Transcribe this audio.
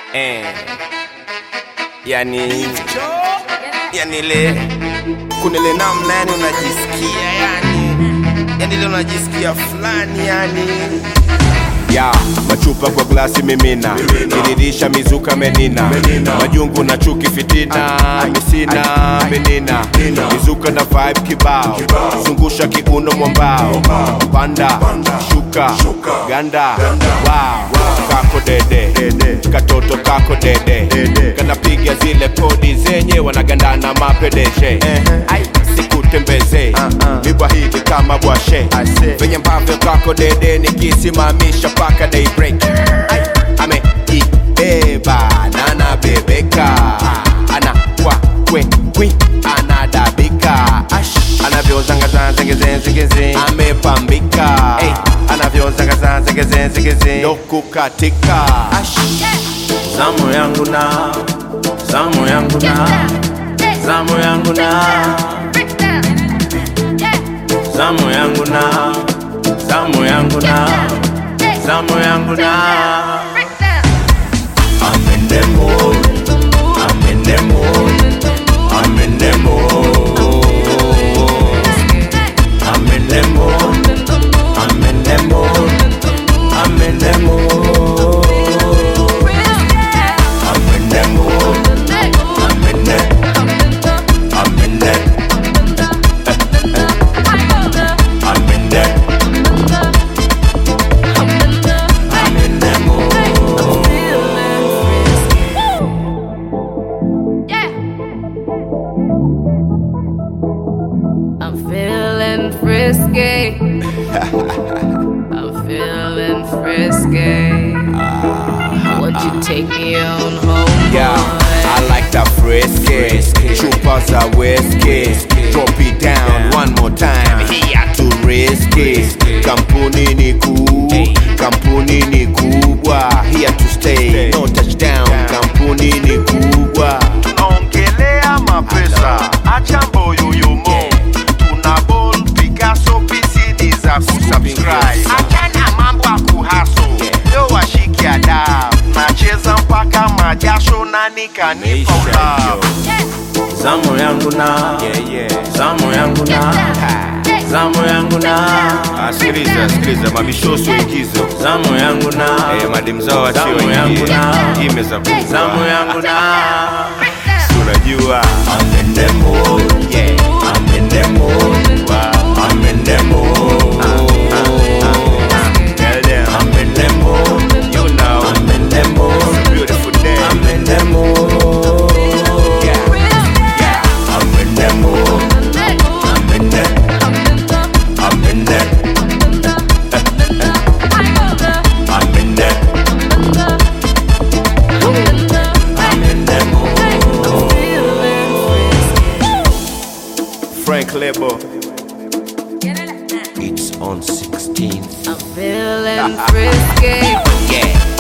eh. Yani, yani le kunile namna yani unajisikia yani, yani ile unajisikia fulani yani ya machupa kwa glasi mimina kiririsha mizuka menina majungu na chuki fitina misina menina mizuka na vibe kibao zungusha kiuno mwambao panda shuka ganda wow kako dede katoto kako dede kanapiga zile kodi zenye wanagandana mapedeshe Ai, sikutembeze mibwa hivi kama bwashe venye ambavyo kako dede nikisimamisha paka daybreak Ai, ameibeba na anabebeka ana kwa kwe kwi anadabika Ash, anavyozangazanzegezenzegeze amepambika hey, anavyozangazanzegezenzegeze ndo kukatika Ash, zamu yangu na zamu yangu na zamu yangu na zamu yangu na zamu yangu na zamu yangu na I'm in the mood I'm in the mood I'm in the mood I'm in the mood I'm in the mood I'm in the mood I'm in the mood I'm in the I'm in the I'm in the I'm in the mood I'm feeling frisky. I'm feeling frisky. Won't you take me on home? yeah, I boy? like that frisky chupa za whiskey drop it down one more time here to risky kampuni ni kuu kampuni ni kubwa here to stay no touchdown kampuni ni kubwa tunaongelea mapesa acha mboyoyomo tuna bon picasso pcd za kusubscribe achana mambo ya kuhaso leo washiki ada nacheza mpaka majasho na nikanipa ulao zamu yangu na yeah, yeah. zamu yangu na zamu yangu na Ah, sikiliza sikiliza mabishoso igizo zamu yangu na eh, madem zao wachio Zamu yangu ingie na- imeza zamu yangu na unajua I'm in the mood yeah. I'm in the mood I'm in the mood Tell them, I'm in the mood you know, I'm in the mood beautiful day. I'm in the mood Yeah, yeah. I'm in the mood I'm in the I'm in the I'm in the I'm in the mood Frank Lebo. It's on 16th. I'm feeling frisky. Yeah.